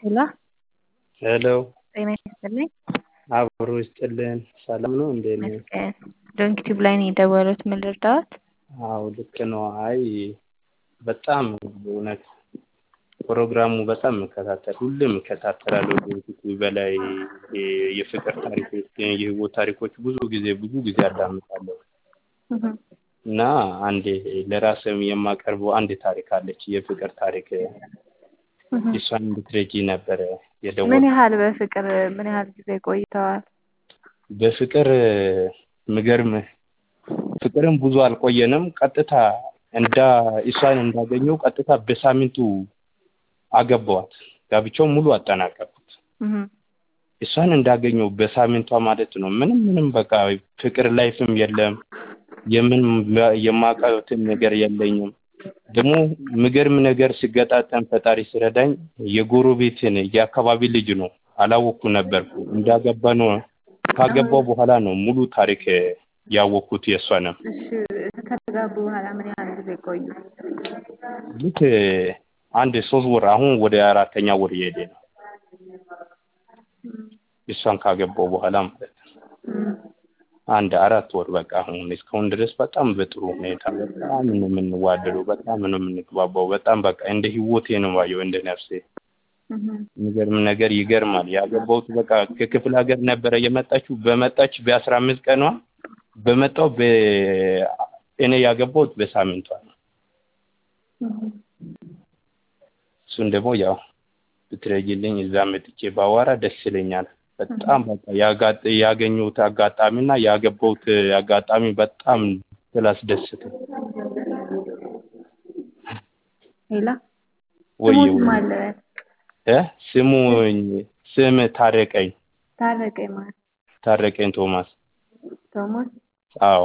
ሄሎ ሄሎ ጤና ይስጥልኝ። አብሮ ይስጥልን። ሰላም ነው? እንዴት ነው? ይመስገን። ዶንኪ ቲዩብ ላይ ነው የደወሉት። ምን ልርዳዎት? አዎ ልክ ነው። አይ በጣም እውነት ፕሮግራሙ በጣም እከታተል ሁሌም እከታተላለሁ። ዶንኪ ቲዩብ በላይ የፍቅር ታሪኮች፣ የህይወት ታሪኮች ብዙ ጊዜ ብዙ ጊዜ አዳምጣለሁ እና አንዴ ለራስም የማቀርበው አንድ ታሪክ አለች፣ የፍቅር ታሪክ እሷን እንድትረጂ ነበረ ምን የደወልኩት። ያህል በፍቅር ምን ያህል ጊዜ ቆይተዋል? በፍቅር ምገርም ፍቅርም ብዙ አልቆየንም። ቀጥታ እንዳ እሷን እንዳገኘው ቀጥታ በሳምንቱ አገባዋት። ጋብቻው ሙሉ አጠናቀቁት። እሷን እንዳገኘው በሳምንቷ ማለት ነው። ምንም ምንም በቃ ፍቅር ላይፍም የለም የምን የማውቃትን ነገር የለኝም። ደግሞ ምገርም ነገር ሲገጣጠም ፈጣሪ ሲረዳኝ የጎረቤትን የአካባቢ ልጅ ነው። አላወቅኩ ነበርኩ። እንዳገባ ነው ካገባው በኋላ ነው ሙሉ ታሪክ ያወቅኩት የእሷንም እሺ ከተጋቡ በኋላ ምን ያህል ጊዜ ቆዩ? ልክ አንድ ሶስት ወር አሁን ወደ አራተኛ ወር እየሄደ ነው። እሷን ካገባው በኋላ ማለት ነው። አንድ አራት ወር በቃ አሁን እስካሁን ድረስ በጣም በጥሩ ሁኔታ በጣም ነው የምንዋደደው፣ በጣም ነው የምንግባባው። በጣም በቃ እንደ ህይወቴ ነው ባየው እንደ ነፍሴ። የሚገርም ነገር ይገርማል። ያገባሁት በቃ ከክፍለ ሀገር ነበረ የመጣችው። በመጣች በአስራ አምስት ቀኗ በመጣው እኔ ያገባሁት በሳምንቷ ነው። እሱን ደግሞ ያው ብትረጂልኝ እዛ መጥቼ ባዋራ ደስ ይለኛል። በጣም በቃ ያገኘሁት አጋጣሚና ያገባሁት አጋጣሚ በጣም ስላስደስተ ሄላ ወይ ስሙን ማን ልበል? እ ስሙኝ ስም ታረቀኝ ታረቀኝ ማለት ታረቀኝ ቶማስ። ቶማስ አዎ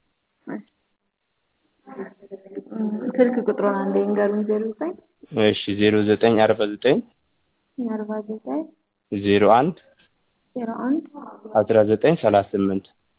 ስልክ ቁጥሩን አንዴ ንገሩኝ። ዜሮ ዘጠኝ እሺ ዜሮ ዘጠኝ አርባ ዘጠኝ አርባ ዘጠኝ ዜሮ አንድ ዜሮ አንድ አስራ ዘጠኝ ሰላሳ ስምንት